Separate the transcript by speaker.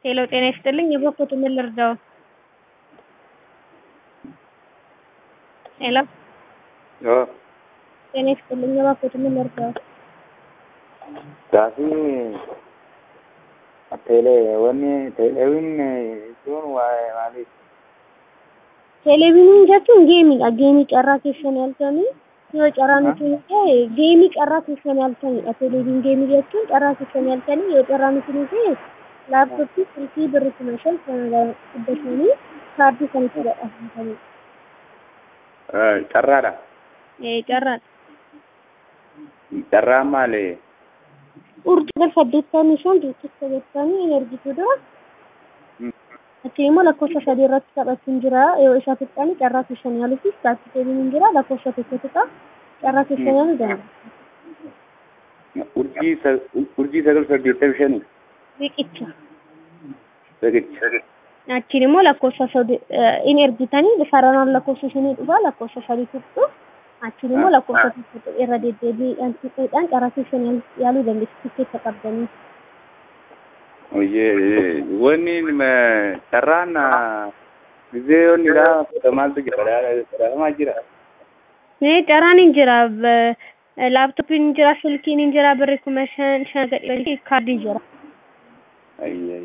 Speaker 1: ሄሎ ጤና ይስጥልኝ የበኩትን ምን ልርዳው? ሄሎ
Speaker 2: Yoo,
Speaker 1: ጤና ይስጥልኝ የበኩትን ምን ልርዳው?
Speaker 2: gaafii teelee wanni teeleewin jechuun waa'ee maaliif?
Speaker 1: Televezyiiniin jechuun geemiidha. Geemii carraa keessan yaaltanii yoo carraa nuti ta'e geemii carraa keessan yaaltanidha. Televezyiiniin geemii jechuun carraa keessan yaaltanii yoo carraa nuti ta'e laaptooppii silkii birri kuma shan sana fudhatanii kaardii kan itti godhatanidha.
Speaker 2: Carraadha.
Speaker 1: Carraadha.
Speaker 2: Carraan maali?
Speaker 1: Urjii gal saddeettamii shan riqicha jettanii hin ergitu dura. Achi immoo lakkoofsa sadii irratti taphachuun jira. Yoo isa tuqqani carraa keessan yaaluufis kaartii deebiin jira. Lakkoofsa tokko tuqa carraa keessan yaaluu danda'a.
Speaker 2: Urjii sa- urjii sagal saddeettamii shanii.
Speaker 1: Riqicha.
Speaker 2: Riqicha.
Speaker 1: Achiin immoo lakkoofsa sadii in ergitanii sararaan lakkoofsa shinii dhufa lakkoofsa sadii tuqxu. Achiin immoo lakkoofsa tokko irra deddeebiidhaan tuquudhaan carraa keessan yaaluu dandeessu tikkeetta qabdanii.
Speaker 2: Oyyee wanni ma- carraan gisee yoonni dha maaltu jira? Dhadhamaa jira.
Speaker 1: Mee carraan hin jira. Laaptooppiin hin jira, silkiin hin jira, birri kuma shan shan gadhii kaardiin jira.
Speaker 2: Ayyee.